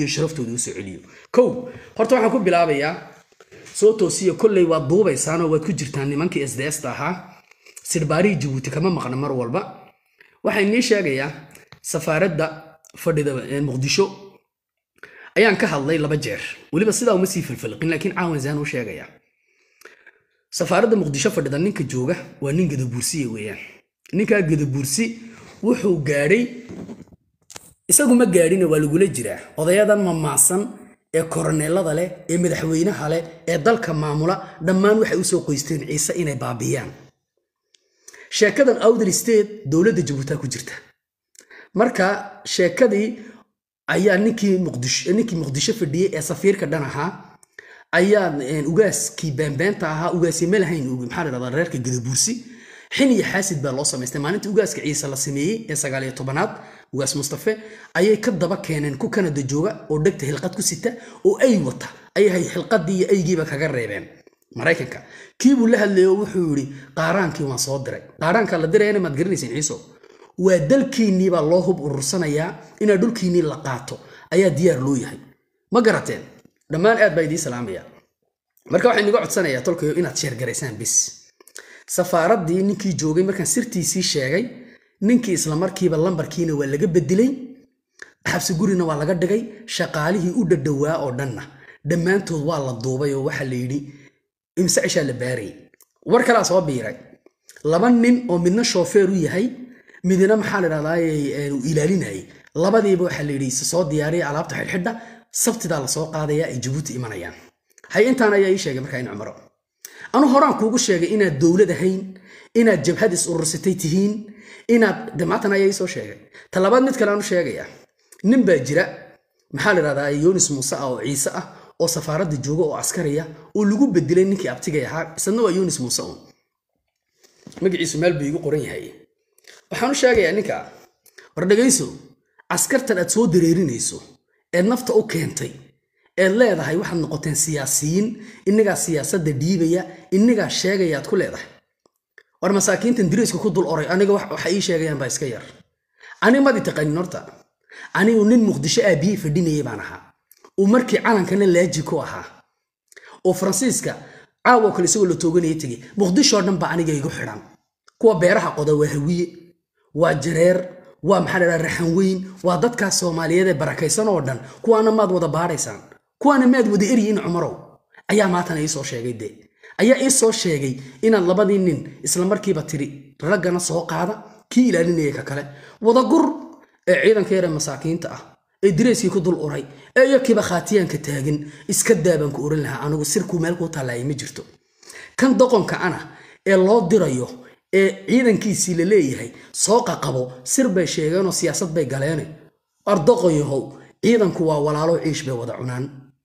iyo sharaftooda u soo celiyo kow horta waxaan ku bilaabayaa soo toosiya kolley waad duubaysaanoo waad ku jirtaan nimankii sdsta ahaa sirbaarihii jabuuti kama maqna mar walba waxaa inii sheegayaa safaaradda fadhida muqdisho ayaan ka hadlay laba jeer weliba sidaa uma sii filfilqin laakiin caawan zaan u sheegaya safaaradda muqdisho fadhida ninka jooga waa nin gadabuursiya weeyaan ninkaa gadabuursi wuxuu gaadhay isagu ma gaadhina waa lagula jiraa odayadan mamaasan ee koroneelada leh ee madaxweynaha leh ee dalka maamula dhammaan waxay usoo qoysteen ciise inay baabiyaan sheekadan awdal state dowladda jabuutaa ku jirta marka sheekadii ayaa ninkii muqdisho ninkii muqdisho fadhiyey ee safiirka dhan ahaa ayaa ugaaskii beenbeenta ahaa ugaasi ma lahayn maxaa la dhahdaa reerka gadabuursi xin iyo xaasid baa loo samaystay maalintii ugaaska ciise la sameeyey ee sagaal iyo tobanaad ugaas mustafe ayay ka daba keeneen ku kanada jooga oo dhegta hilqad ku sita oo ay wata ayay xilqadii iyo aygiiba kaga reebeen maraykanka kiibuu la hadlayay oo wuxuu yidhi qaaraankii waan soo diray qaaraankaa la dirayana maad garanayseen ciiso waa dalkiinnii baa loo hub urursanayaa inaa dhulkiinnii la qaato ayaa diyaar loo yahay ma garateen dhammaan aad baa idiin salaamaya marka waxaan iniga codsanayaa tolkayo inaad sheergaraysaan bis safaaraddii ninkii joogay markaan sirtiisii sheegay ninkii islamarkiiba lambarkiina waa laga bedelay xabsi gurina waa laga dhigay shaqaalihii u dhadhowaa oo dhanna dhammaantood waa la duubay oo waxaa la yidhi imse cishaa la baarayay war kalaa soo biiray laba nin oo midna shoofeer u yahay midna maxaa la dhahdaa ilaalinayay labadiiba waxaa la yidhi soo diyaariya alaabta xidhxidha sabtidaa lasoo qaadaya ay jabuuti imanayaan hay intaan ayaa ii sheegay markaa in cumaro anu horaan kuugu sheegay inaad dowlad ahayn inaad jabhad is urursatay tihiin inaad damaatan ayaa ii soo sheegay talabaad mid kale aanu sheegaya nin baa jira maxaa la dhahdaa yonis muuse ah oo ciise ah oo safaaradda jooga oo askariya oo lagu bedelay ninkii abtigay ahaa isna waa yonis muuse un magaciisu meel buu igu qoran yahay waxaan u sheegayaa ninka war dhegayso askartan aad soo dareerinayso eed nafta u keentay eed leedahay waxaad noqoteen siyaasiyiin innagaa siyaasadda dhiibaya innagaa sheegaya aad ku leedahay war masaakiintan diriiska ku dul oray aniga waxa ii sheegayaan baa iska yar ani madi taqanin horta anigu nin muqdisho aabiyey fadhinayay baan ahaa uu markii calankana laaji ku ahaa oo faransiiska caawo kale isagoo la tooganaya tegey muqdishoo dhan baa aniga igu xidhan kuwa beeraha qoda waa hawiye waa jareer waa maxaa la raxan weyn waa dadkaas soomaaliyeed ee barakaysan oo dhan kuwaana maad wada baadhaysaan kuwaana maad wada eryiin cumarow ayaa maatana ii soo sheegay dee ayaa ii soo sheegay inaad labadii nin islamarkiiba tiri raggana soo qaada kii ilaalinaya ka kale wadagur ee ciidanka yare masaakiinta ah ee direyskii ku dul uray ee iyakiiba khaatiyaanka taagan iska daabaan ku oran lahaa anigu sirkuu meel kuu tallaayay ma jirto kan doqonka ana ee loo dirayo ee ciidankiisii la leeyahay soo qaqabo sir bay sheegeenoo siyaasad bay galeene ardoqoyahow ciidanku waa walaalo ciish bay wada cunaan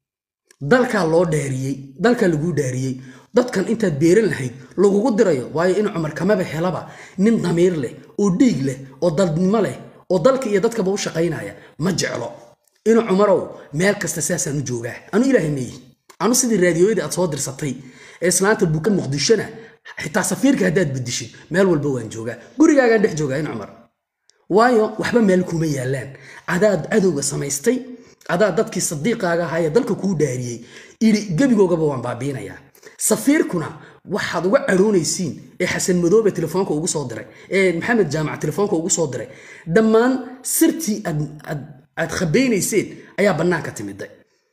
dalkaa loo dhaariyey dalkaa laguu dhaariyey dadkan intaad beeran lahayd lagugu dirayo waayo in cumar kamaba helaba nin damiir leh oo dhiig leh oo dadnimo leh oo dalka iyo dadkaba u shaqaynaya ma jeclo inu cumarow meel kasta saasaan u joogaa anu ilaahay meeyi anu sidii raadiyoyadii aad soo dirsatay ee islaanta buka muqdishona xitaa safiirka haddaad bedishid meel walba waan joogaa gurigaagaan dhex joogaa in cumar waayo waxba meel kuma yaalaan adaad cadowga samaystay adaa dadkii sadiiqaaga ahaa ee dalka kuu dhaariyey idhi gebigoogaba waan baabiinayaa safiirkuna waxaad uga caroonaysiin ee xasan madoobe telefoonka ugu soo diray ee maxamed jaamac telefoonka ugu soo diray dhammaan sirtii aad khabaynayseen ayaa bannaanka timiday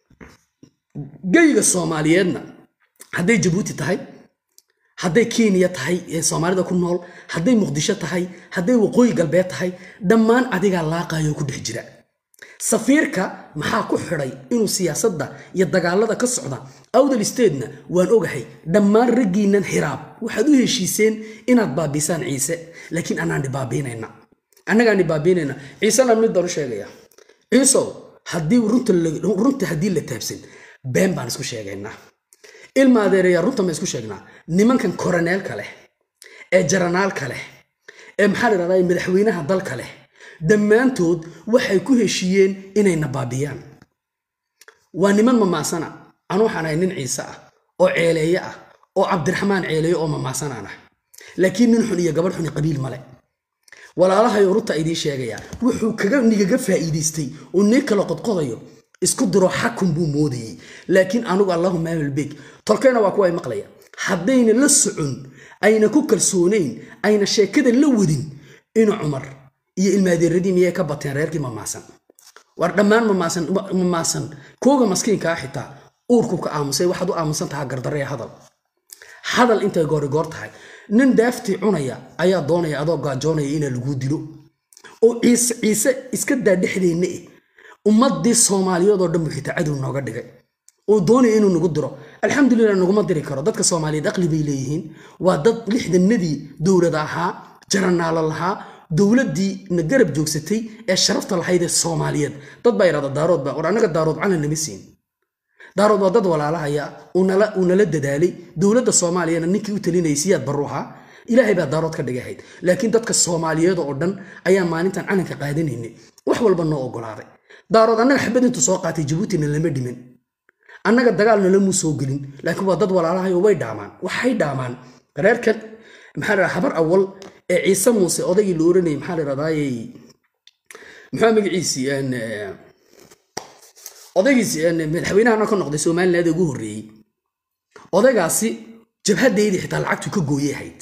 geyga soomaaliyeedna hadday jabuuti tahay hadday kenya tahay ee soomaalida ku nool hadday muqdisho tahay hadday waqooyi galbeed tahay dhammaan adigaa laaqayo ku dhex jira safiirka maxaa ku xidhay inuu siyaasadda iyo dagaalada ka socda awdal statena waan ogahay dhammaan raggiinnan xiraab waxaad u heshiiseen inaad baabisaan ciise laakiin anaan dhibaabiinayna annagaan dhibaabiinayna ciisena mid baan u sheegaya ciisow haddii runta haddii la taabsan been baan isku sheegaynaa ilma adeereeyaa runta ma isku sheegnaa nimankan koroneelka leh ee jaranaalka leh ee maxaa la dhahdaa madaxweynaha dalka leh dhammaantood waxay ku heshiiyeen inayna baabiyaan waa niman mamaasana anu waxaan ahay nin ciise ah oo ceeleeye ah oo cabdiraxmaan ceeleeye oo mamaasanaan ah laakiin nin xun iyo gabadh xuni qabiil male walaalahayo runta idiin sheegaya wuxuu kaga nigaga faa'iidaystay oo nii kala qodqodayo isku diro xakun buu moodayey laakiin anugu allahuma amalbeeg tolkayna waa kuwa ay maqlaya haddayna la socon ayna ku kalsoonayn ayna sheekada la wadin inu cumar iyo ilmaadeeradii miyay ka bateen reerkii mamaasan war dhammaan mamaasan mamaasan kooga maskiinkaa xitaa uurku ka aamusay waxaad u aamusan tahaa gardaree hadal hadal intay goorigoor tahay nin daaftii cunaya ayaa doonaya adoo gaajoonaya inaa laguu dilo oo ciise ciise iska daa dhexdeenna eh ummadii soomaaliyeed oo dhan buu xitaa cadow nooga dhigay oo doonaya inuu nagu diro alxamdulilah naguma diri karo dadka soomaaliyeed aqli bay leeyihiin waa dad lixdanadii dowlada ahaa jaranaalo lahaa dowladdii na garab joogsatay ee sharafta lahayd ee soomaaliyeed dad baa yidhahda daarood baa war annaga daarood calan nama siin daarood waa dad walaalahaya uu nala dadaalay dowladda soomaaliyana ninkii u talinayay siyaad baruuha ilaahay baa daarood ka dhigahayd laakiin dadka soomaaliyeed oo dhan ayaa maalintan calanka qaadanaynay wax walba noo ogolaaday daarood annaga xabad intuu soo qaatay jabuutina lama dhimin annaga dagaalna lamuu soo gelin laakiin waa dad walaalahayo way dhaamaan waxay dhaamaan reerkan maxaa la habar awal ee ciise muuse odaygii la oranayay maxaa la dhahdaayey muxuu magaciisii odaygiisi madaxweynahana ka noqday somaliland ugu horreeyey odaygaasi jabhadeydii xitaa lacagtu ka gooyey ahayd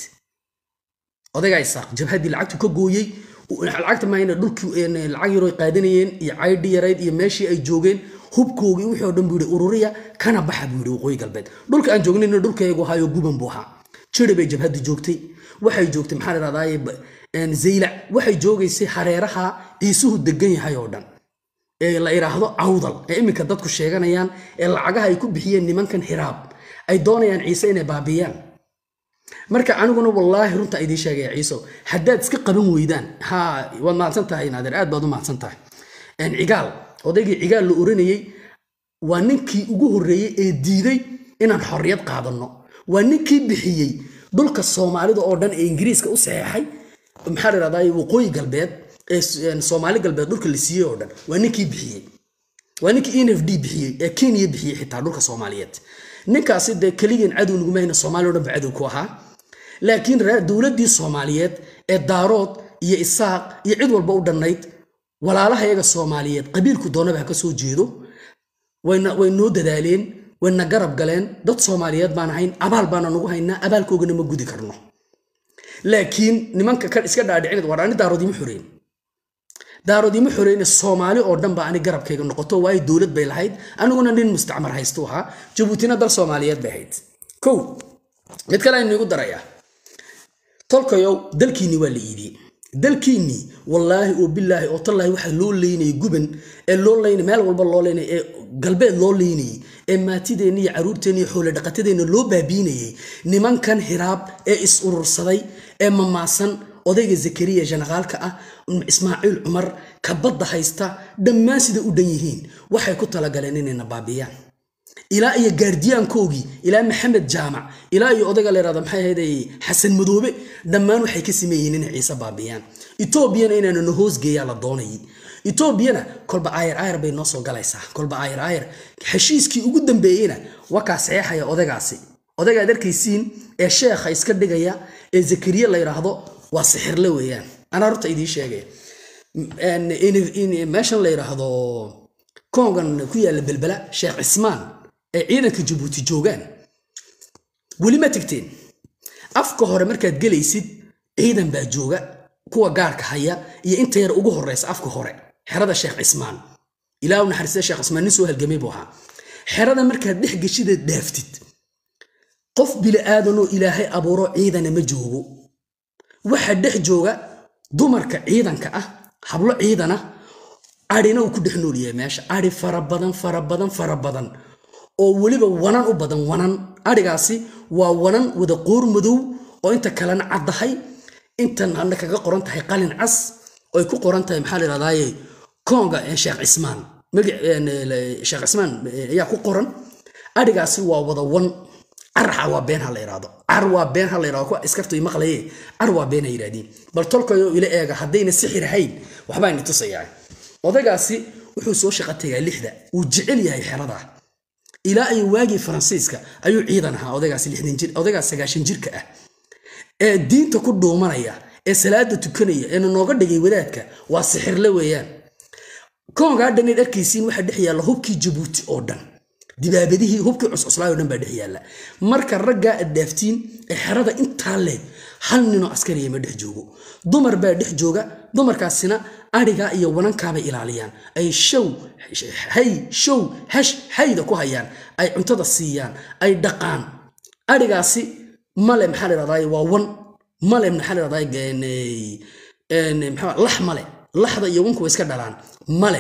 odaygaa isaaq jabhaddii lacagtu ka gooyey lacagta maayna dhulkii lacag yaroo qaadanayeen iyo caydhi yarayd iyo meeshii ay joogeen hubkoogii wixii oo dhan buu yihi ururiya kana baxa buu yihi waqooyi galbeed dhulka aan joognayna dhulkayagu ahaayo guban buu ahaa jiri bay jabhaddu joogtay waxay joogtay maxaa la dhahdaye zaylac waxay joogaysay hareeraha ciisuhu degan yahay oo dhan ee la idhaahdo cawdal ee iminka dadku sheeganayaan ee lacagaha ay ku bixiyeen nimankan hiraab ay doonayaan ciise inay baabiyaan marka aniguna wallaahi runta idiin sheegaya ciiso haddaad iska qaban weydaan ha waad mahadsan tahay naadir aad baad u mahadsan tahay cigaal odaygii cigaal la oranayey waa ninkii ugu horreeyey ee diiday inaan xorriyad qaadanno waa ninkii bixiyey dhulka soomaalida oo dhan ee ingiriiska u saxeexay maxaa la dhahdaa waqooyi galbeed ee soomaali galbeed dhulka la siiyey oo dhan waa ninkii bixiyey waa ninkii n f d bixiyey ee kenya bixiyey xitaa dhulka soomaaliyeed ninkaasi dee keligeen cadow naguma hayna soomaaliya o dhan ba cadow ku ahaa laakiin dowladdii soomaaliyeed ee daarood iyo isaaq iyo cid walba u dhannayd walaalaha iyaga soomaaliyeed qabiilku doonaba ha ka soo jeedo way noo dadaaleen wayna garab galeen dad soomaaliyeed baan ahayn abaal baana nagu haynaa abaalkoogana ma gudi karno laakiin nimanka kan iska dhaadhicin war ani daarood ima xoreyn daarood ima xoreyne soomaali oo dhan ba ani garabkayga noqoto waayo dowlad bay lahayd aniguna nin mustacmar haystu ahaa jabuutina dal soomaaliyeed bay ahayd kow mid kale aynu igu darayaa tolkayow dalkiinni waa la iibiyey dalkiinnii wallaahi oo bilaahi oo tallaahi waxaa loo leynayay guban ee loo leynay meel walba loo leynay ee galbeed loo leynayay ee maatideenna iyo caruurteenna iyo xoolo dhaqatadeenna loo baabiinayay nimankan hiraab ee is urursaday ee mamaasan odayga zakariya janaqaalka ah ismaaciil cumar kabadda haysta dhammaan sida u dhan yihiin waxay ku talagaleen inayna baabiyaan ilaa iyo gaardiyaankoogii ilaa maxamed jaamac ilaa iyo odayga la yhahdo maxay ahayd xasan madoobe dhammaan waxay ka sameeyeen inay ciise baabiyaan etoobiyana inaana na hoosgeeyaa la doonayay etoobiyana kolba aayar aayar bay noo soo galaysaa kolba aayar aayar heshiiskii ugu dambeeyeyna wakaa saxeexaya odaygaasi odaygaad arkaysiin ee sheekha iska dhigaya ee zakariye la yidhaahdo waa sixirle weeyaan anaa horta idiin sheegaya meeshan la yidhaahdo kongan ku yaalla belbela sheekh cismaan ee ciidanka jabuuti joogaan weli ma tegteen afka hore markaad gelaysid ciidan baa jooga kuwa gaarka haya iyo inta yar ugu horeysa afka hore xerada sheekh cismaan ilaa u naxariista sheekh cismaan nin soo halgamay buu ahaa xerada markaad dhex geshideed dhaaftid qof bili'aadanoo ilaahay abuuro ciidana ma joogo waxaa dhex jooga dumarka ciidanka ah hablo ciidana adhina uu ku dhex nool yahay meesha adhi fara badan fara badan fara badan oo weliba wanan u badan wanan adhigaasi waa wanan wada qoor madow oo inta kalena caddahay intan hadna kaga qoran tahay qalin cas oo ay ku qoran tahay maxaa la yidhahdaaye konga sheekh cismaan sheekh cismaan ayaa ku qoran adhigaasi waa wada wan carxa waa been ha la yidhahdo car waa been ha la yidhahdo kuwa iskartu i maqlaye car waa been ha yidhahdiin bal tolkayo ila eega haddayna sixir ahayn waxbaa ini tusayaa odaygaasi wuxuu soo shaqo tagaa lixda wuu jecel yahay xeradaa ilaa ay waagii faransiiska ayuu ciidan ahaa odaygaasi lixdan jir odaygaas sagaashan jirka ah ee diinta ku dhuumanaya ee salaada tukanaya eena nooga dhigay wadaadka waa sixirle weeyaan koongaa dhan eed arkaysiin waxaa dhex yaalla hubkii jabuuti oo dhan dibaabadihii hubkii cuscuslaay oo dhan baa dhex yaalla marka raggaa aad dhaaftiin ee xerada intaa leeg hal ninoo askariya ma dhex joogo dumar baa dhex jooga dumarkaasina adhigaa iyo wanankaabay ilaaliyaan ay show hay show hash hayda ku hayaan ay cuntada siiyaan ay dhaqaan adhigaasi male maxaa la dhahdaay waa wan male maxaa la dhahdaay maxaa lax male laxda iyo wanku way iska dhalaan male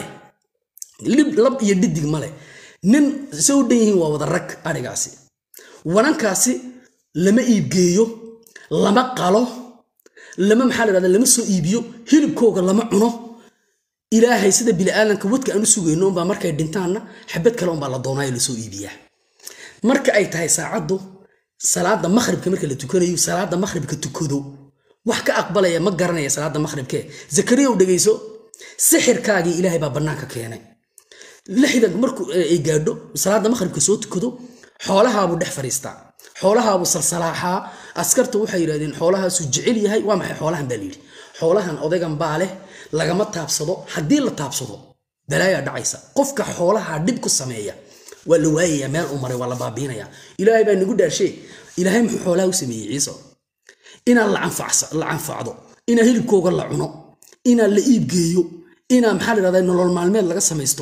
lib lab iyo dhidig male nin se u dhan yihiin waa wada rag adhigaasi wanankaasi lama iibgeeyo lama qalo lama maxaa la dhahda lama soo iibiyo hilibkooga lama cuno ilaahay sida bini'aadanka wadka aan u sugayno unbaa markay dhintaanna xabad kale unbaa la doonaayo lasoo iibiyaa marka ay tahay saacaddu salaada makhribka marka la tukanayo salaada makhribka tukado wax ka aqbalaya ma garanaya salaada makhribkee zakariya u dhegayso sixirkaagii ilaahay baa bannaanka keenay lixdan markuu ay gaadho salaada makhribka soo tukado xoolahaabuu dhex fadhiistaa xoolahaabuu salsalaaxaa askarta waxay yidhahdeen xoolahaasuu jecel yahay waa maxay xoolahan baa layidhi xoolahan odaygan baa leh lagama taabsado haddii la taabsado balaayaa dhacaysa qofka xoolaha dhib ku sameeya waa la waayayaa meel uu maray waa la baabiinaya ilaahay baa nagu dhaarshee ilaahay muxuu xoolaha u sameeyey ciise inaan la canfacdo inaa hilibkooga la cuno inaa la iibgeeyo inaa maxaa la dhahdaa nolol maalmeed laga samaysto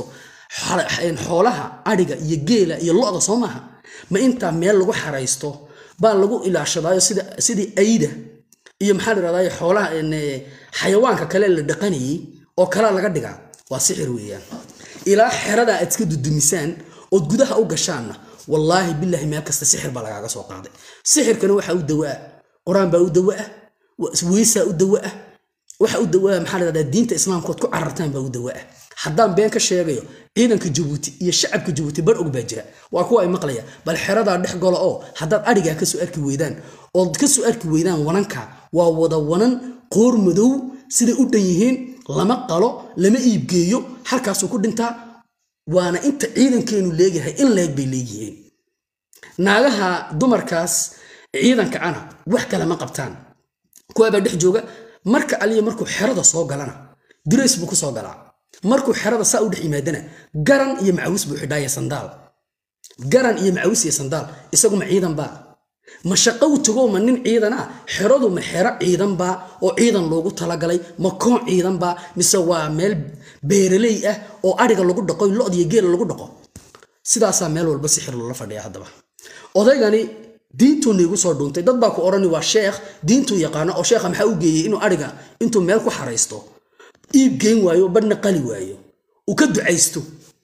xoolaha adhiga iyo geela iyo lo-da soo maaha ma intaa meel lagu xaraysto baa lagu ilaashadaayo sidii ayda iyo maxaa la dhahdaa xoolaha xayawaanka kale la dhaqanayay oo kalaa laga dhigaa waa sixir weeyaan ilaa xeradaa aad iska dudumisaan ood gudaha u gashaanna wallaahi bilaahi meel kasta sixir baa lagaaga soo qaaday sixirkana waxaa u dawaa qur-aan baa u dawaa weysaa u dawaa waxa u dawaa maxaa la dhahdaa diinta islaamkood ku carartaan baa u dawaa haddaan been ka sheegayo ciidanka jabuuti iyo shacabka jabuuti bar og baa jira waa kuwa ay maqlaya bal xeradaa dhex golo oo haddaad adhigaa kasoo arki weydaan ood kasoo arki weydaan wananka waa wada wanan qoor madow siday u dhan yihiin lama qalo lama iibgeeyo halkaasuu ku dhintaa waana inta ciidankeenu leeyahay in leeg bay leeyihiin naagaha dumarkaas ciidanka ana wax kale ma qabtaan kuwaabaa dhex jooga marka aliya markuu xerada soo galana dirays buu ku soo galaa markuu xerada saa u dhex yimaadana garan iyo macawis buu xidhaaya sandaal garan iyo macawis iyo sandaal isaguma ciidan baa ma shaqo u tago ma nin ciidan ah xeradu ma xero ciidan baa oo ciidan loogu talagalay ma koon ciidan baa mise waa meel beeraley ah oo adhiga lagu dhaqo lo-da iyo geela lagu dhaqo sidaasaa meel walba sixir loola fadhiya haddaba odaygani diintuu niigu soo dhuuntay dad baa ku odhani waa sheekh diintuu yaqaano oo sheekha maxaa u geeyey inuu adhiga intuu meel ku xaraysto iib geyn waayo badhna qali waayo uu ka ducaysto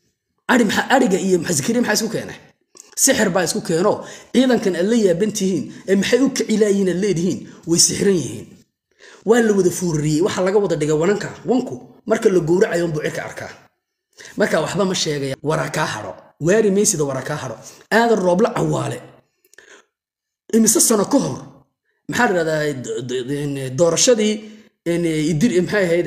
adhiga iyo zakariya maxaa isku keenay sixir baa isku keeno ciidankan aad la yaaban tihiin ee maxay u kacilaayihiin aad leedihiin way sixiran yihiin waa la wada fuurariyey waxaa laga wada dhigay wananka wanku marka la gowracayo unbuu cirka arkaa marka waxba ma sheegaya wara kaa haro waari maysida wara kaa haro aadan roobla cawaale imise sano ka hor maxaa la dhahdaa doorashadii maxay ahayd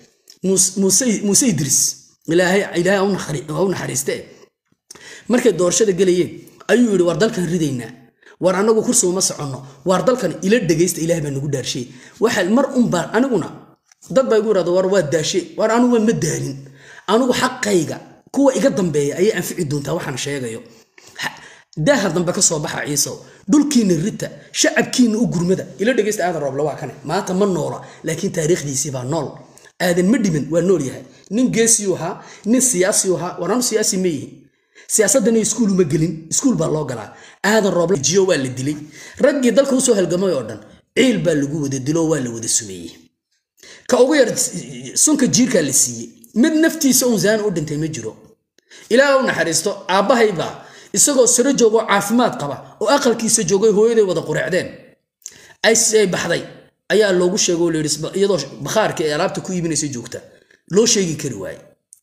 muuse idris ilaahay ha u naxariiste markay doorashada gelayeen ayuu yidhi war dalkan ridaynaa war anagu kursi uma soconno war dalkan ila dhegaysta ilaah baa nagu dhaarshay waxa mar unbaan aniguna dad baa igu yidhahda war waa daashe war anugu ma daalin anigu xaqayga kuwa iga dambeeya ayay anfici doontaa waxaan sheegayo daaha dambe ka soo baxa ciisow dhulkiina rita shacabkiina u gurmada ila dhegaysta aadan rooble waa kane maanta ma noola laakiin taariikhdiisii baa nool aadan ma dhimin waa nool yahay nin geesiyuu ahaa nin siyaasiyuu ahaa war anu siyaasi ma yihin siyaasaddan iskuul uma gelin iskuul baa loo galaa aadan rooble jiyo waa la dilay raggii dalka usoo halgamay oo dhan ciil baa lagu wada dilo waa la wada sumeeyey ka ugu yar sunka jiirkaa la siiyey mid naftiisa uun zaan u dhintay ma jiro ilaah u naxariisto aabbahaybaa isagoo saro joogoo caafimaad qaba oo aqalkiisa joogay hooyaday wada qureecdeen ay baxday ayaa loogu sheego la yidhi iyadoo bakhaarka ee alaabta ku iibinaysa joogta loo sheegi kari waaye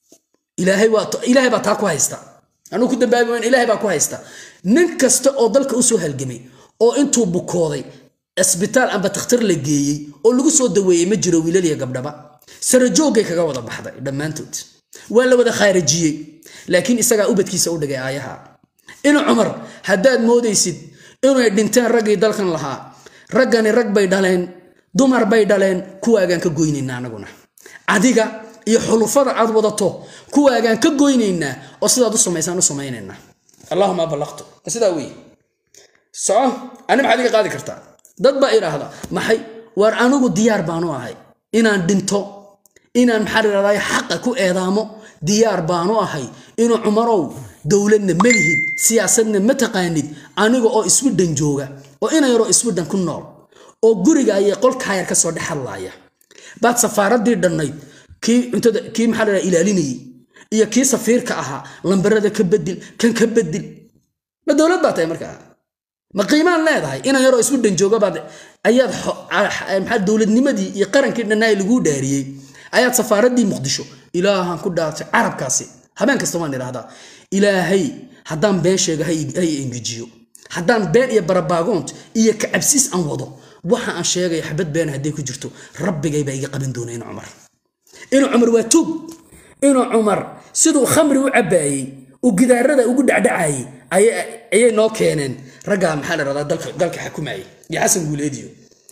ilaahay baa taa ku haysta anuu ku dambaabi wayn ilaahay baa ku haysta nin kasta oo dalka usoo halgamay oo intuu bukooday isbitaal amba takhtar la geeyey oo lagu soo daweeyey ma jiro wiilaliya gabdhaba sarajoogay kaga wada baxday dhammaantood waa la wada khaarijiyey laakiin isagaa ubadkiisa u dhigay aayaha in cumar haddaad moodaysid inay dhinteen raggii dalkan lahaa raggani rag bay dhaleen dumar bay dhaleen kuwaagaan ka goynayna anaguna adiga iyo xulufada aad wadato kuwaagaan ka goynaynaa oo sidaad u samaysaan u samaynaynaa allahuma ballaqtu sidaa wey soco ani maxaad iga qaadi kartaa dad baa idhaahda maxay waar anigu diyaar baanu ahay inaan dhinto inaan maxaa idhahdaa xaqa ku eedaamo diyaar baanu ahay inuu cumarow dowladna ma lihid siyaasadna ma taqaanid aniga oo iswidhan jooga oo ina yaroo iswidhan ku nool oo guriga ayay qolkaayar ka soo dhex hadlaaya baad safaaradii dhannayd kii cuntada kii maxaa la ilaalinayay iyo kii safiirka ahaa lambarada ka bedil kan ka bedil ma dowlad baa tahay markaa ma qiimaan leedahay ina yaroo iswidhan jooga baad ayaad maxaa dowladnimadii iyo qarankii dhannaay laguu dhaariyey ayaad safaaradii muqdisho ilaahan ku dhaartay carabkaasi habeen kasta waan idhaahdaa ilaahay haddaan been sheega ha engejiyo haddaan been iyo barabaagoont iyo kacabsiis aan wado waxa aan sheegaya xabad been hadday ku jirto rabbigay baa iga qaban doona inu cumar inuu cumar waa tuug inuu cumar siduu khamri u cabbaayey uu gidaarada ugu dhacdhacayey ayay noo keeneen raggaa maxaa la rahdaa dalka xakumayay iyo xasan guuleediyo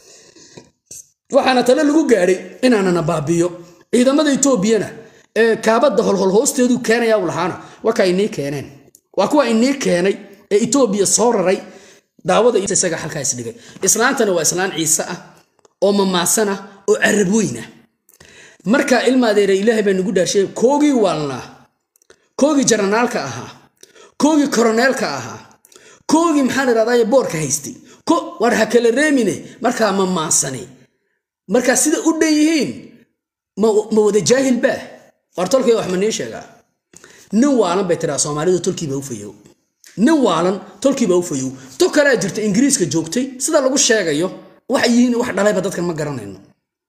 waxaana tale lagu gaadhay inaanana baabiyo ciidamada etoobiyana ee kaabadda holhol hoosteedu keenaya u lahaana warkaa inii keeneen waa kuwa inii keenay ee etoobiya soo raray daawada isaga halkaa isdhigay islaantana waa islaan ciise ah oo mamaasan ah oo carab weyn ah markaa ilmaadeera ilaahay baa nagu dhaarshay koogii waalnaa koogii jaranaalka ahaa koogii koroneelka ahaa koogii maxaa la dhahdaa boorka haystay war ha kala reemine markaa mamaansani markaa sida u dhan yihiin ma wada jaahil baa war tolkay wax ma nii sheegaa nin waalan bay tiraa soomaalidu tolkiiba u fayow nin waalan tolkiiba u fayow to kalea jirta ingiriiska joogtay sida lagu sheegayo waxay yihiin wax dhalayba dadkan ma garanayno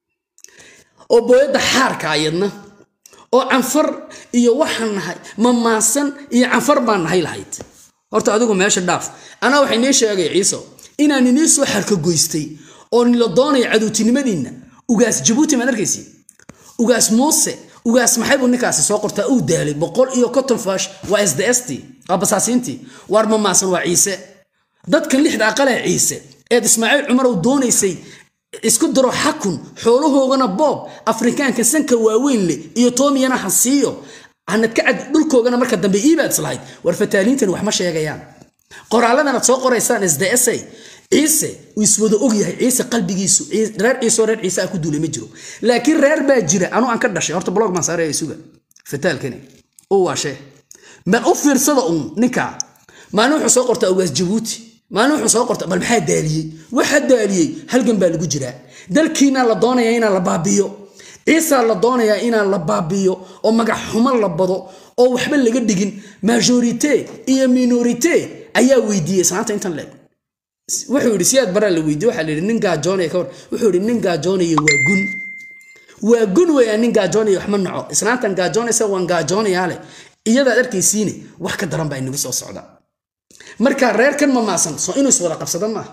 oo booyadda xaarka ayadna oo canfar iyo waxaan nahay mamaasan iyo canfar baan nahay lahayd horta adigu meesha dhaaf anaa waxay nii sheegay ciiso inaan inii soo xarkagoystay oo nila doonaya cadowtinimadiinna ugaas jabuuti maad arkaysi ugaas muuse ugaas maxay buu ninkaasi soo qortaa uu daalay boqol iyo konton faash waa s d s t waa basaasiintii waar mamaasan waa ciise dadkan lixda aqalee ciise eed ismaaciil cumarow doonaysay isku daro xakun xoolahoogana boob afrikaanka sanka waaweyn leh iyo toomiyana ha siiyo hanad ka cad dhulkoogana marka dambe iibaad islahayd war fataaliintan wax ma sheegayaan qoraaladanaad soo qoraysaan s d s a ciise uu iswada og yahay ciise qalbigiisu reer ciiseoo reer ciise ah ku duulay ma jiro laakiin reer baa jira anuu aan ka dhashay horta blog baan saaraya suga fataalkani uu waashee bal u fiirsada uun ninkaa maalin wuxuu soo qortaa ugaas jabuuti maalin wuxuu soo qorta bal maxaa daaliyey waxaa daaliyey halgan baa lagu jiraa dalkiina la doonayaa inaan la baabiyo ciisaa la doonayaa inaan la baabiyo oo magac xumo la bado oo waxba laga dhigin majorite iyo minorite ayaa weydiiyey islaanta intan leeg wuxuu yidhi siyaad baraa la weydiye waxaa la yidhi nin gaajoonaya kawar wuxuu yidhi nin gaajoonaya waa gun waa gun weyaa nin gaajoonaya wax ma naco islaantan gaajoonaysa waan gaajoonayaa leh iyadaad arkaysiine wax ka daran baa inagu soo socda marka reerkan ma maasan soo inuu iswada qabsada maaha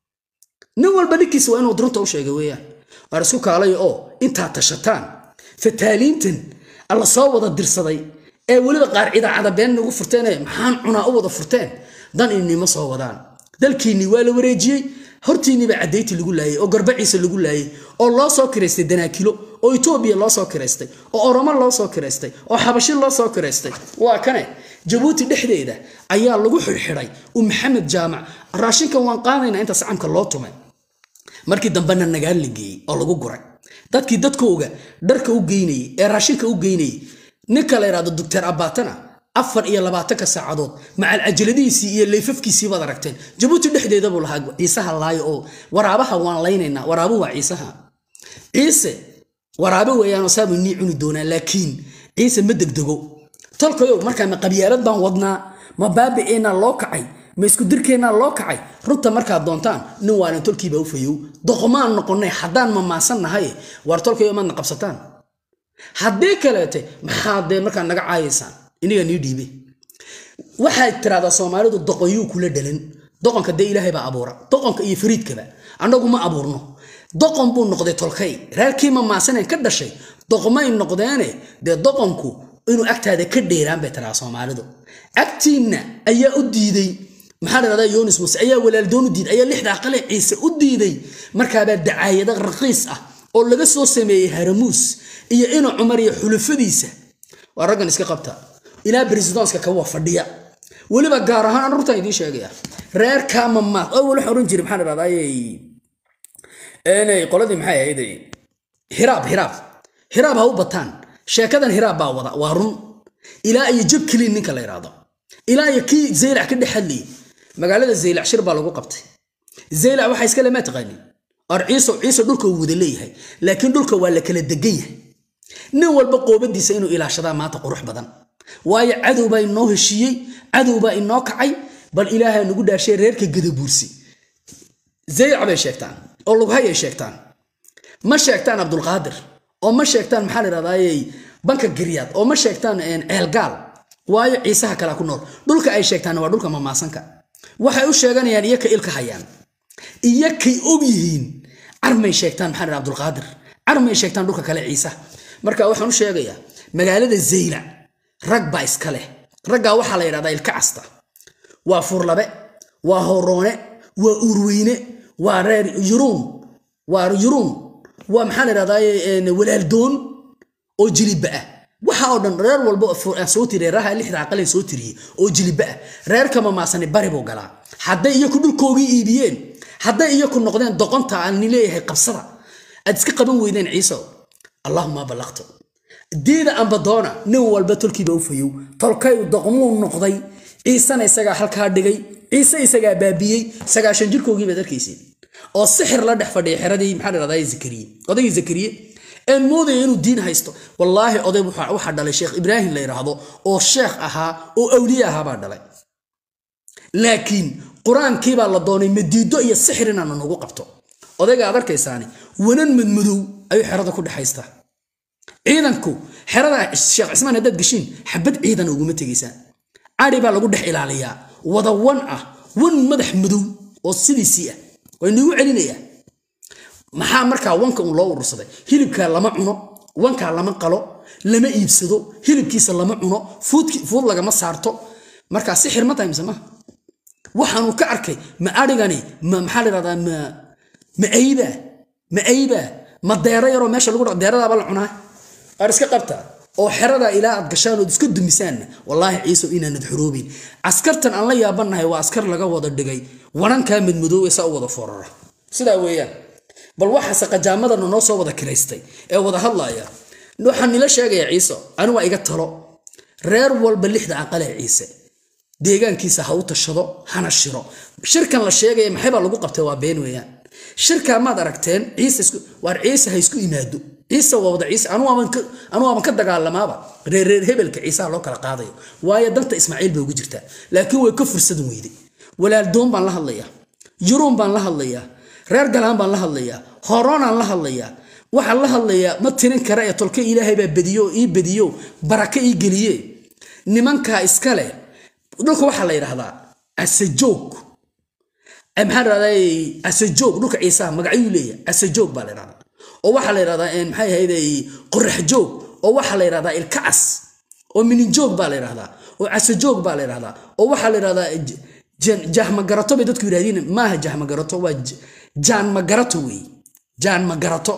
nin walba ninkiisa waa inuu durunta u sheega weeyaan waar isku kaalay oo intaad tashataan fataaliintan alla soo wada dirsaday ee weliba qaar idaacada been nagu furteenee maxaan cunaa u wada furteen dan inima soo wadaan dalkiinnii waa la wareejiyey hortiinniiba caddayti lagu laayay oo garbaciisa lagu laayay oo loo soo kiraystay danaakilo oo etoobiya loo soo kiraystay oo oromo loo soo kiraystay oo xabashi loo soo kiraystay waa kane jabuuti dhexdeeda ayaa lagu xidhxidhay u maxamed jaamac raashinkan waan qaadaynaa inta sacamka loo tumay markii dambena nagaal la geeyey oo lagu guray dadkii dadkooga dharka u geynayey ee raashinka u geynayey ninka la yidhahdo doctor abaatana afar iyo labaatanka saacadood macal cajaladihiisii iyo layfafkiisii baad aragteen jabuuti dhexdeeda buu lahaa ciisaha laayo oo waraabaha waan laynaynaa waraabu waa ciisaha ciise waraabe weeyaanoo saabu nii cuni doonaa laakiin ciise ma degdego tolkayow markaa ma qabyaalad baan wadnaa ma baabi'eennaa loo kacay ma isku dirkeennaa loo kacay runta markaad doontaan nin waanan tolkiiba u fayow doqomaan noqonnay haddaan mamaasan nahay waar tolkayo maadna qabsataan haddii kaleete maxaad dee markaa naga caayaysaan iniga nii dhiibe waxaad tiraahdaa soomaalidu doqonyuu kula dhalan doqonka dee ilaahay baa abuura doqonka iyo fariidkaba annagu ma abuurno doqon buu noqday tolkay reerkii mamaasaneen ka dhashay doqmay noqdeene dee doqonku inuu agtaada ka dheeraan bay tiraa soomaalidu agtiinna ayaa u diiday maxaa la dhahdaa yonis muse ayaa walaaldoon u diiday ayaa lixda aqale ciise u diiday markaabaa dacaayado raqiis ah oo laga soo sameeyey haramuus iyo ina cumar iyo xulufadiisa waa raggan iska qabta ilaa bresidanska kawa fadhiya weliba gaar ahaan an rurtaan idiin sheegaya reer kamamaad oo wali waxaan oran jiray maxaan idhahdaayey inay qoladii maxay ahayd hiraab hiraab hiraab ha u bataan sheekadan hiraab baa wada waa run ilaa iyo jab keliin ninka la yidhaahdo ilaa iyo kii zaylac ka dhex hadlayay magaalada zaylac shir baa lagu qabtay zaylac waxaa iskale maa taqaanin or ciiso ciiso dhulka uu wada leeyahay laakiin dhulka waa la kala degan yahay nin walba qoobadiisa inuu ilaashadaa maanta qurux badan waayo cadow baa inoo heshiiyey cadow baa inoo kacay bal ilaaha nagu dhaashay reerka gadabuursi zaylac bay sheegtaan oo lughayay sheegtaan ma sheegtaan cabdulqaadir oo ma sheegtaan maxaa la yidhahdaayey banka giryaad oo ma sheegtaan ceelgaal waayo ciisaha kalea ku nool dhulka ay sheegtaan waa dhulka mamaasanka waxay u sheeganayaan iyo ka ilka hayaan iyo kay og yihiin carmay sheegtaan maxaa la yidhahda abdulqaadir carmay sheegtaan dhulka kale ciisaha marka waxaan u sheegayaa magaalada zaylac rag baa iska leh raggaa waxaa la yidhahdaa ilka casta waa furlabe waa horoone waa urweyne waa reer yuruun waa yuruun waa maxaa la yidhahdaa walaaldoon oo jiliba ah waxa oo dhan reer walba soo tiri reeraha lixda aqaleen soo tiriyey oo jiliba ah reerka mamaasani bari buu galaa hadday iyaku dhulkoogii iibiyeen hadday iyaku noqdeen doqonta aan ni leeyahay qabsada aad iska qaban weydeen ciiso allahuma ballaqto diida amba doona nin walba tolkiiba u fayow tolkay doqmuu noqday ciisena isagaa halkaa dhigay ciise isagaa baabiyey sagaashan jirkoogii baad arkaysiin oo sixir la dhex fadhiya xeradii maxaa dhahdaa zakariye odaygii zakariye een moodaya inuu diin haysto wallaahi oday waxaa dhalay sheekh ibraahim la yidhaahdo oo sheekh ahaa oo awliye ahaa baa dhalay laakiin qur-aankii baa la doonay madiido iyo sixir inaanu nagu qabto odayga aad arkaysaani wanan madmadow ayuu xerada ku dhexaystaa ciidanku xerada sheekh cismaan haddaad geshiin xabad ciidan uguma tegaysaan cari baa lagu dhex ilaaliyaa wada wan ah wan madax madow oo sidiisii ah waa inagu celinayaa maxaa markaa wanka un loo urursaday hilibkaa lama cuno wankaa lama qalo lama iibsado hilibkiisa lama cuno fuud lagama saarto markaa sixir ma tahay mise maha waxaanu ka arkay ma arigani ma maxaa la yidhahdaa ma ma aybaa ma aybaa ma deero yaroo meesha lagu dha deeradaaba la cunaa ar iska qabta oo xerada ilaa aad gashaan ood iska dumisaanna wallaahi ciiso inaanad xoroobin askartan aan la yaabannahay waa askar laga wada dhigay warankaa madmadoowe saa u wada foorara sidaa weeyaan bal waxaase qajaamadana noo soo wada kiraystay ee wada hadlaaya waxaan nila sheegaya ciise ani waa iga talo reer walba lixda aqalee ciise deegaankiisa ha u tashado hana shiro shirkan la sheegaya maxay baa lagu qabtay waa been weeyaan shirkaa maad aragteen ciise waar ciise ha isku imaado ciise waa wada ciise anu waaban ka dagaalamaaba reerreer hebelka ciisaha loo kala qaadayo waayo danta ismaaciil bay ugu jirtaa laakiin way ka fursadan weyday walaaldoon baan la hadlayaa yuruun baan la hadlayaa reer galaan baan la hadlayaa horoonaan la hadlayaa waxaan la hadlayaa ma tirin kara ee tolka ilaahay baa bediyo ii bediyo baraka ii geliye nimankaa iska leh dhulka waxaa la yidhahdaa asajoog maxaa dhahdaa asajoog dhulka ciisaha magacyuu leeyahay asajoog baa la yidhahdaa oo waxaa la yidhahdaa maxay ahayd qorax joog oo waxaa la yidhahdaa ilkacas oo mininjoog baa la yidhahdaa oo casajoog baa la yidhahdaa oo waxaa la yidhahdaa jahmagarato bay dadku yidhahdiin maaha jahmagarato waa jaanmagarato weeye jaanmagarato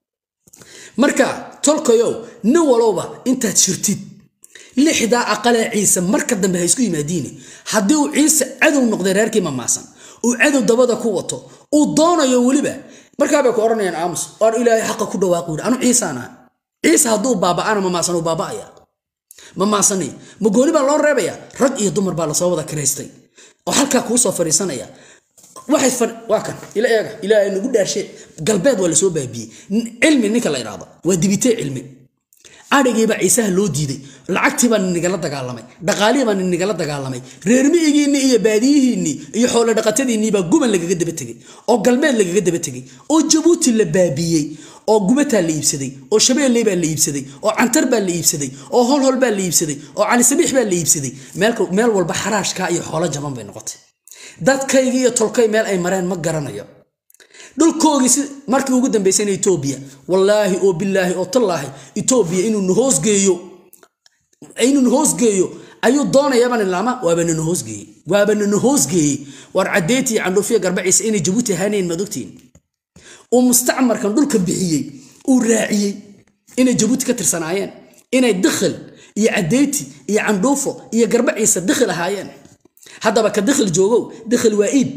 marka tolkayow nin walowba intaad shirtid lixdaa aqalee ciise marka dambe ha isku yimaadiine haddii uu ciise cadow noqday reerkii mamaasan uu cadow dabada ku wato uu doonayo weliba markaabay ku odhanayaan aamus oan ilaahay xaqa ku dhawaaqu yidhi anu ciisaan aha ciise hadduu baaba'ana mamaasan uu baaba'aya mamaasani ma gooni baa loo reebaya rag iyo dumar baa lasoo wada kiraystay oo halkaa kuu soo fadhiisanaya waxay waa kan ila eega ilaahay nagu dhaarshe galbeed waa lasoo baabiyey cilmi ninka la idhaahdo waa dibitee cilmi adhigiibaa ciisaha loo diiday lacagtii baa ninigala dagaalamay dhaqaalihii baa ninigala dagaalamay reermi'igiinni iyo baadiyihiinnii iyo xoolo dhaqatadiinnii baa guban lagaga daba tegey oo galbeed lagaga daba tegey oo jabuuti la baabiyey oo gubataa la iibsaday oo shabeelley baa la iibsaday oo cantar baa la iibsaday oo holhol baa la iibsaday oo calisabiix baa la iibsaday meel walba xaraashkaa iyo xoolo jaban bay noqotay dadkaygii iyo tolkay meel ay mareen ma garanayo dhulkoogii si markii ugu dambaysayna etoobiya wallaahi oo bilaahi oo tallaahi etoobiya inuu nahoosgeeyo inuu nahoosgeeyo ayuu doonayaban ilaama waabana nahoosgeeyey waabana nahoosgeeyey waar cadeyti iyo candhuufiya garbaciisa inay jabuuti ahaanayn maad ogtiin uu mustacmarkan dhulka bixiyey uu raaciyey inay jabuuti ka tirsanaayeen inay dikhil iyo cadeyti iyo candhuufo iyo garba ciise dikhil ahaayeen haddaba ka dikhil joogow dikhil waa iib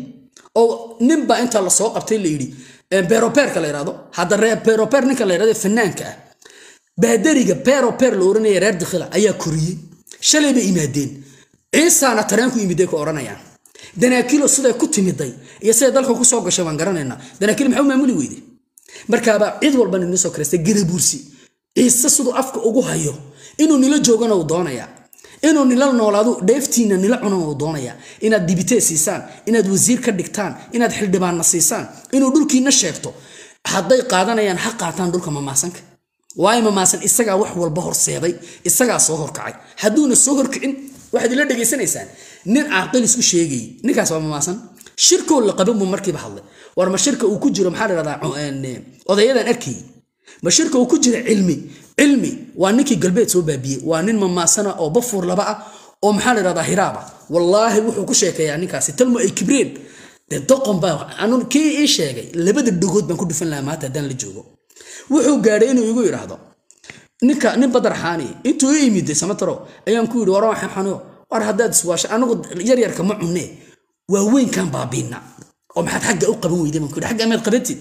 oo ninbaa inta lasoo qabtay la yidhi beroperka la yidhahdo hadda beroper ninka la yidhahdo fanaanka ah baadariga beroper la oranaya reer dikhila ayaa koriyey shalay bay imaadeen ciisaana tareenku imiday ku odhanayaan danaakiilo siday ku timiday iyo siday dalka ku soo gashay waan garanaynaa danaakiil maxaa u maamuli weyde markaaba cid walban inoo soo karaysta garabuursi ciise siduu afka ugu hayo inuu nila joogana uu doonayaa inuu nila noolaado dheeftiina nila cunana uu doonayaa inaad dibitee siisaan inaad wasiir ka dhigtaan inaad xildhibaanna siisaan inuu dhulkiina sheegto hadday qaadanayaan ha qaataan dhulka mamaasanka waayo mamaasan isagaa wax walba horseeday isagaa soo horkacay hadduuna soo horkicin waxaad ila dhegaysanaysaan nin caaqil isku sheegayay ninkaas waa mamaasan shirkoo la qaban buu markiiba hadlay war ma shirka uu ku jiro maxaa la dhahdaa odayadan arkayay ma shirka uu ku jira cilmi cilmi waa ninkii galbeed soo baabiyey waa nin mamaasana oo bafuur laba ah oo maxaa la dhahdaa hiraaba wallaahi wuxuu ku sheekeeyaa ninkaasi talmo ay kibreen dee doqon baa anu kii ii sheegay labada dhagood baan ku dhufan lahaa maanta haddaan la joogo wuxuu gaadhay inuu igu yidhaahdo ninka nin badar xaani intuu i imiday samataro ayaan ku yidhi waran xaniyo war haddaad iswaasha anigu yaryarka ma cunne waa weynkan baabiina oo maxaad xagga u qaban weyday baan ku yidhi xagga maad qabatid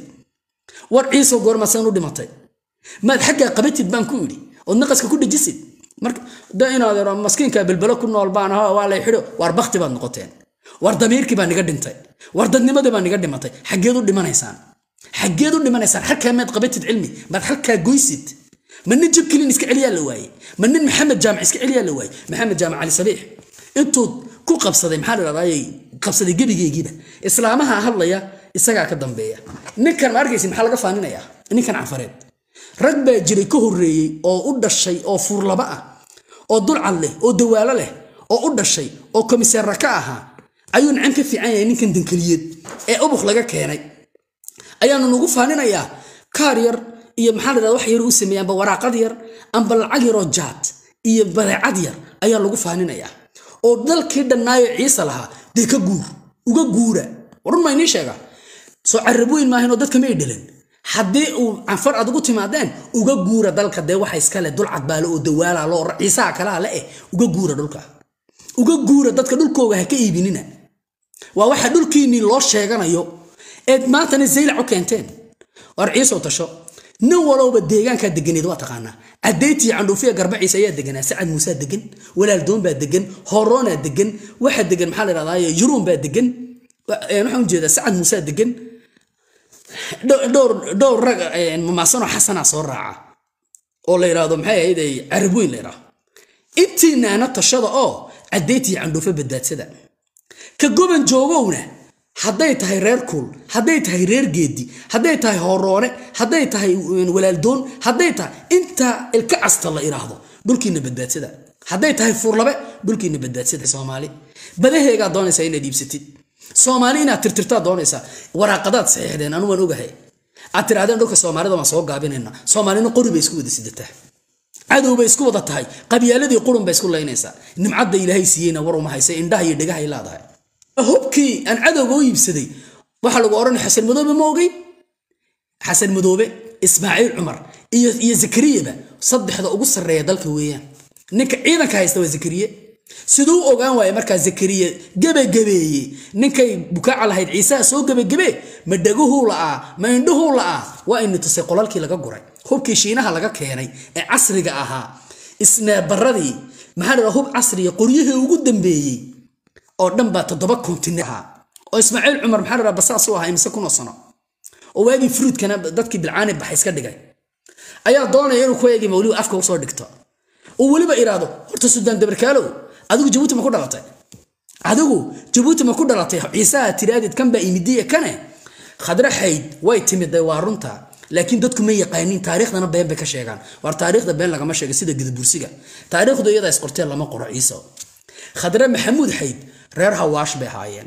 war ciiso goormasaan u dhimatay maad xaggaa qabatid baan ku yidhi ood naqaska ku dhejisid marka da inaad ero maskiinka belbelo ku nool baan ahaa waa lay xidho waar bakti baad noqoteen war damiirkii baa niga dhintay war dadnimadii baa niga dhimatay xaggeed u dhimanaysaan xaggeed u dhimanaysaan halkaa maad qabatid cilmi maad halkaa goysid ma nin jib kelin iska celiyaa la waaye ma nin maxamed jaamac iska celiyaa la waaye maxamed jaamac cali sabiix intuu ku qabsaday maxaa la dhahdaa qabsaday gebigeygiiba islaamaha hadlaya isagaa ka dambeeya ninkan ma arkaysi maxaa laga faaninayaa ninkan cafareed rag baa jiray ka horreeyey oo u dhashay oo fuurlaba ah oo dulcad leh oo dawaalo leh oo u dhashay oo komiseerra ka ahaa ayuu nacan ka fiican yahay ninkan dankeliyeed ee ubuk laga keenay ayaanu nagu faaninayaa kaar yar iyo maxaa la dhahda wax yar u sameeyey amba waraaqad yar amba lacag yaroo jaad iyo badeecad yar ayaa lagu faaninayaa oo dalkii dhannaayo ciise lahaa dee ka guur uga guura warun maa inii sheega soo carab weyn maahaynoo dadka may dhelan haddii uu canfar aad ugu timaadeen uga guura dalka dee waxa iskale dulcad baale oo dawaala loo ciisaha kalaa le eh uga guura dhulka uga guura dadka dhulkooga ha ka iibinina waa waxa dhulkiinnii loo sheeganayo eed maantana zaylac u keenteen war ciisow tasho nin walowba deegaankaa deganeed waa taqaanaa cadeytiyo candhuufiya garbaciisa ayaa deganaa sacad muusaa degan walaaldoon baa degan horoonaa degan waxaa degan maxaa la dhahdaa yuruun baa degan waxaan ujeedaa sacad muusaa degan dhowr rag mamaasanoo xasanaa soo raaca oo la yidhaahdo maxay ahayd carab weyn la yidhaahdo intiinaana tashada oo cadeytiyo candhuufo badbaadsada ka goban joogowna hadday tahay reer kuul hadday tahay reer geedi hadday tahay horoone hadday tahay walaaldoon hadday tahay intaa ilka casta la idhaahdo dhulkiina badbaadsada hadday tahay fuurlabe dhulkiina badbaadsada soomaali badaheegaa doonaysaa inaad iibsatid soomaali inaad tirtirtaa doonaysaa waraaqadaad saxiixdeen anu waan ogahay aad tirahdeen dhulka soomaalida waan soo gaabinayna soomaalina qori bay isku wada sidataa cadow bay isku wada tahay qabyaaladii qurun bay isku laynaysaa nimcadda ilaahay siiyeyna war uma haysa indhaha iyo dhegahay leedahay hubkii aan cadowga u iibsaday waxaa lagu odhanaya xasan madoobe ma ogey xasan madoobe ismaaciil cumar iyo iyo zakariyaba saddexda ugu sarreeya dalka weeyaan ninka ciidanka haysta waa zakariye siduu u ogaan waaye markaa zakariye gebagabeeye ninkay bukaaca lahayd ciisaha soo gebagabee ma dhaguhuu la'aa ma indhuhuu la'aa waa ina tusay qolalkii laga guray hubkii shiinaha laga keenay ee casriga ahaa isneebaradii maxaa la hub casriya qoryihii ugu dambeeyey oo dhan baa toddoba kontinent ahaa oo ismaaciil cumar maxaa la dhaha basaas u ahaa imise kunoo sano oo waagii fruudkana dadkii bilcaani baxa iska dhigay ayaa doonaya inuu ku eegi mawliba afka usoo dhigto oo weliba iraado horta sudaan dabarkaalow adigu jabuuti ma ku dhalatay adigu jabuuti ma ku dhalatay ciisaha tiraadid kan baa imidiya kane khadre xayd way timiday waa runta laakiin dadku ma yaqaanin taariikhdana been bay ka sheegaan waar taariikhda been lagama sheega sida gadabursiga taariikhdu iyadaa isqorteen lama qoro ciiso khadre maxamuud xayd reer hawaash bay haayeen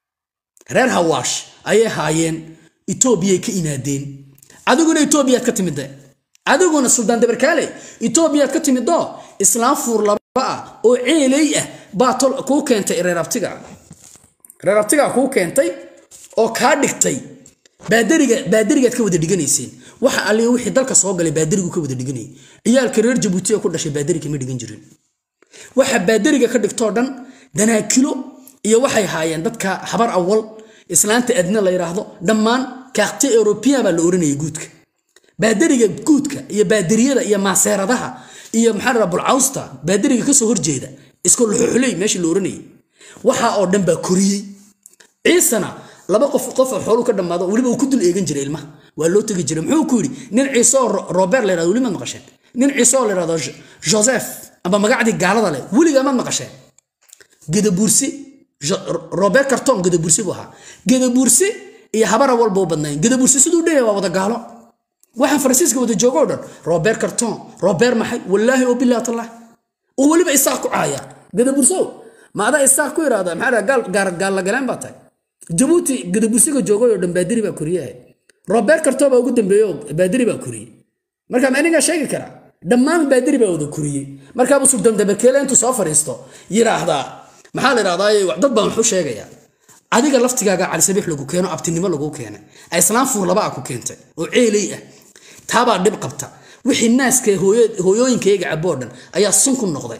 reer hawaash ayay haayeen etoobiyay ka imaadeen adiguna etoobiyaad ka timide adiguna suldaan dabarkaale etoobiyaad ka timidoo islaam fuur laba ah oo ceeley ah baa kuu keentay reer abtiga reer abtigaa kuu keentay oo kaa dhigtay baadariga baadarigaad ka wada dhiganayseen waxa alliga wixii dalka soo galay baadarigu ka wada dhiganayay ciyaalka reer jabuuti ee ku dhashay baadari kama dhigan jirin waxa baadariga ka dhigtoo dhan danaakilo iyo waxay haayeen dadka habar awal islaanta adna la yidhaahdo dhammaan kaaqti eurobian baa la oranayay guudka baadariga guudka iyo baadariyada iyo maaseeradaha iyo maxaa la bulcawsta baadariga kasoo horjeeda isku luxuxuley meeshii la oranayay waxa oo dhan baa koriyey ciisana laba qof qof oo xoolu ka dhammaado weliba uu ku dul eegan jiray ilmaha waa loo tegi jiray muxuu ku yidhi nin ciise oo robert la yidhahdo weli maad maqasheen nin ciise oo la yidhahdo joseph amba magacdii gaalada leh weligaa maad maqasheen gedabuursi robert carton gedabuursi buu ahaa gedabuursi iyo habara walba u badnayn gedabuursi siduu dhaya waa wada gaalo waxaan faransiiska wada joogo o dhan robert carton robert maxay wallaahi oo bilahi tallah oo weliba isaaq ku caaya gedabuursow ma adaa isaaq ku yidhahda maxaa gaal gaalla galeen baa tahay jabuuti gedabuursiga joogay oo dhan baadiri baa koriyaha robert carton baa ugu dambeeyey oo baadiri baa koriyey marka ma inigaa sheegi karaa dhammaan baadiri baa wada koriyey markaabuu suldan dabarkeele intuu soo fadhiisto yidhaahdaa maxaa la yidhahdaa dad baan waxu sheegayaa adiga laftigaaga calisabiix lagu keeno abtinimo lagu keenay islaam fuur laba a ku keentay oo ceeley ah taabaa dhib qabta wixii naaska hooyooyinkayga caboo dhan ayaa sun ku noqday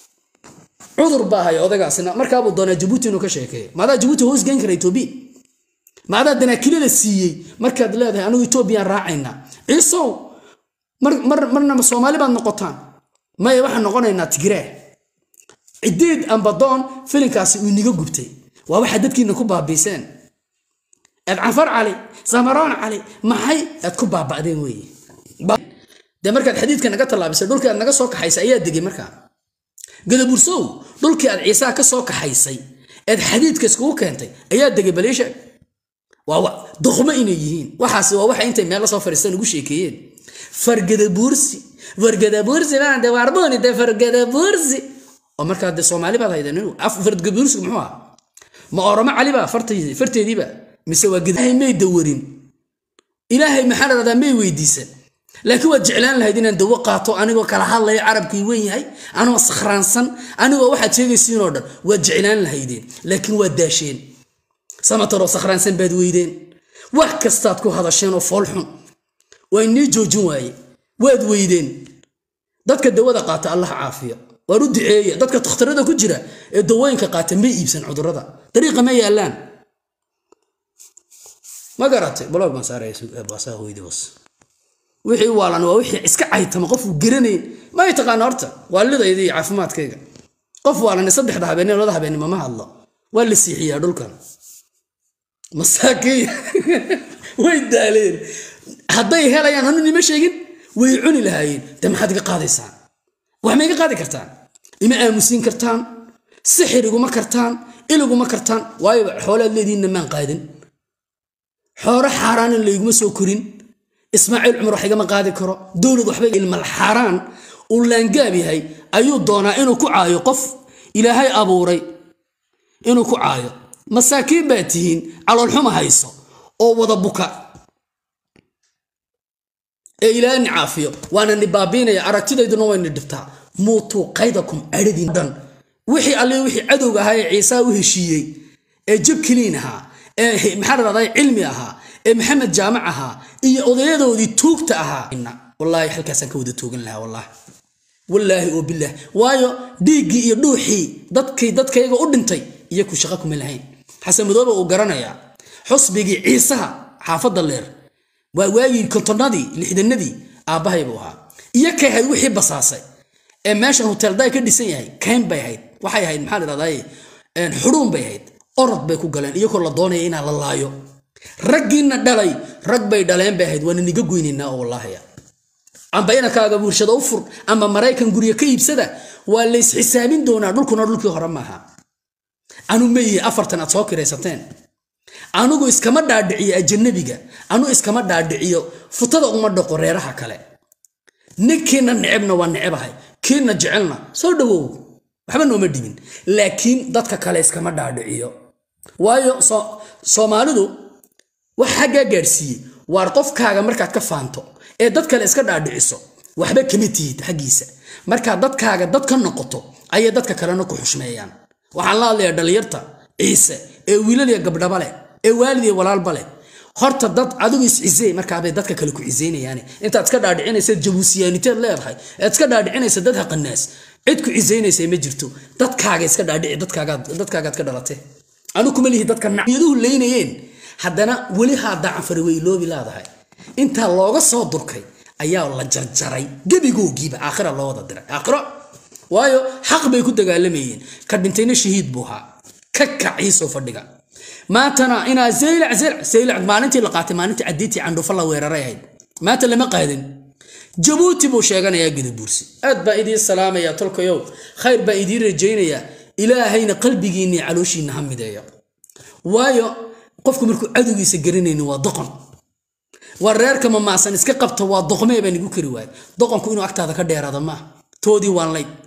cudur baa haya odagaasina markaabuu doonaa jabuuti inuu ka sheekeeyo maadaa jabuuti hoos geen kara etoobiya maadaa danaakilada siiyey markaad leedahay anigu etoobiyaan raacayna ciisow marnama soomaali baad noqotaan maya waxaan noqonaynaa tigraa cideed ambadoon filinkaasi uu niga gubtay waa waxaad dadkiina ku baabiiseen aad canfar cali samaroon cali maxay aad ku baaba'deen weeye dee markaad xadiidka naga tallaabisay dhulkii aad naga soo kaxaysay ayaa degay markaa gadabursow dhulkii aad ciisaha ka soo kaxaysay eed xadiidka iskugu keentay ayaa degay baliisha waa duqmo inay yihiin waxaas waa waxa intay meel la soo fadhiistaan ugu sheekeeyeen fargadabuursi fargadabuursi baan de waarbooni de fargadabuursi oo markaa de soomaali baad hayden fargadabuursigu muxuu ahaa ma oromo caliba farteediiba mise waa ilaahay may dawarin ilaahay maxaa la dhahdaa may weydiisan laakiin waad jeclaan lahayd inaan dawo qaato anigoo kala hadlaya carabkii wen yahay anigoo sakhraansan anigoo waxaad sheegaysiin oo dhan waad jeclaan lahaydeen laakiin waad daasheen samataroo sakhraansan baad weydeen wax kastaad ku hadasheen oo foolxun waa inii joojin waaye waad weydeen dadka dawada qaata allah caafiyo waan u duceeye dadka takhtarada ku jira ee dawooyinka qaata may iibsan cudurada dariiqa ma yaallaan ma garatay blog baan saaraysaa hooyadii hoos wixii waalan waa wixii iska caytama qofuu garanayn may taqaana horta waalidayda iyo caafimaadkayga qof waalan saddexda habeenimo labada habeenimo ma hadlo waa la siixiyaa dhulkan masaakiin way daaleen hadday helayaan anu nima sheegin way cuni lahaayeen de maxaad iga qaadaysaan wax ma iga qaadi kartaan ima aamusiin kartaan sixir iguma kartaan iliguma kartaan waayo xoolaad leediinna maan qaadin xooro xaaraanin layguma soo korin ismaaciil cumar wax igama qaadi karo dowlad waxba ilmal xaaraan uu laangaab yahay ayuu doonaa inuu ku caayo qof ilaahay abuuray inuu ku caayo masaakiin baa tihiin caloolxuma hayso oo wada buka ee ilaahay ni caafiyo waana ni baabiinaya aragtidayduna wayna dhibtaa muutuu qaydakum adhadiin dhan wixii alle wixii cadowga ahaa ee ciisaa u heshiiyey ee jab keliin ahaa ee maxaa dhahdaa cilmi ahaa ee maxamed jaamac ahaa iyo odayadoodii tuugta ahaa wallaahi halkaasaan ka wada toogan lahaa wallaahi wallaahi oo bilaah waayo dhiiggii iyo dhuuxii dadkii dadkayga u dhintay iyo ku shaqo kuma lahayn xasan madoobe uu garanayaa xusbigii ciisaha xaafadda leer waa waagii kontonnadii lixdanadii aabbahay buu ahaa iyo kay ahayd wixii basaasay ee meeshan hotelday ka dhisan yahay kayn bay ahayd waxay ahayd maxaa la dhahdaa xuruun bay ahayd orod bay ku galeen iyagoo la doonaya inaa la laayo raggiina dhalay rag bay dhaleen bay ahayd waana niga goynaynaa oo wallaahiya amba inankaaga bulshada u fur amba maraykan guryo ka iibsada waa lays xisaabin doonaa dhulkuna dhulkii hore maaha anu mayihi afartan aad soo kiraysateen anugu iskama dhaadhiciyo ajanabiga anu iskama dhaadhiciyo futada uma dhaqo reeraha kale ninkiina necebna waa necebahay kiina jecelna soo dhawow waxba nooma dhibin laakiin dadka kale iskama dhaadhiciyo waayo soomaalidu wax xaggaa gaadhsiiyey waar qofkaaga markaad ka faanto ee dad kale iska dhaadhiciso waxba kama tihid xaggiisa markaad dadkaaga dad ka noqoto ayay dadka kalena ku xushmeeyaan waxaan la hadlayaa dhallinyarta ciise ee wiilal iyo gabdhaba leh ee waalid iyo walaalba leh horta dad adigu is-cisey markaabay dadka kale ku ciseynayaan intaad iska dhaadhicinaysa jabuusiyaaniteed leedahay ead iska dhaadhicinaysa dad haqanaas cid ku ciseynaysa ma jirto dadkaaga iska dhaadhici dadkaagaad ka dhalatay anu kuma lihi dadka nayaduhu leynayeen haddana weli haadaa canfari way iloobi leedahay intaa looga soo durkay ayaa la jarjaray gebigoogiiba aakhira loo wada diray aakhiro waayo xaq bay ku dagaalamayeen ka dhintayna shahiid buu ahaa ka kaciisoo fadhiga maantana inaa zaylac zaylac zaylac maalintii la qaatay maalintii cadiitii candhuufo la weeraray ahayd maanta lama qaadin jabuuti buu sheeganayaa gadabuursi aad baa idiin salaamaya tolkayow khayr baa idiin rajaynayaa ilaahayna qalbigiinni calooshiinna ha mideeyo waayo qofku markuu cadowgiisa garanayni waa doqon waa reerka mamaasan iska qabta waa doqmee baan igu kari waayay doqonku inuu agtaada ka dheeraada maaha toodii waan lay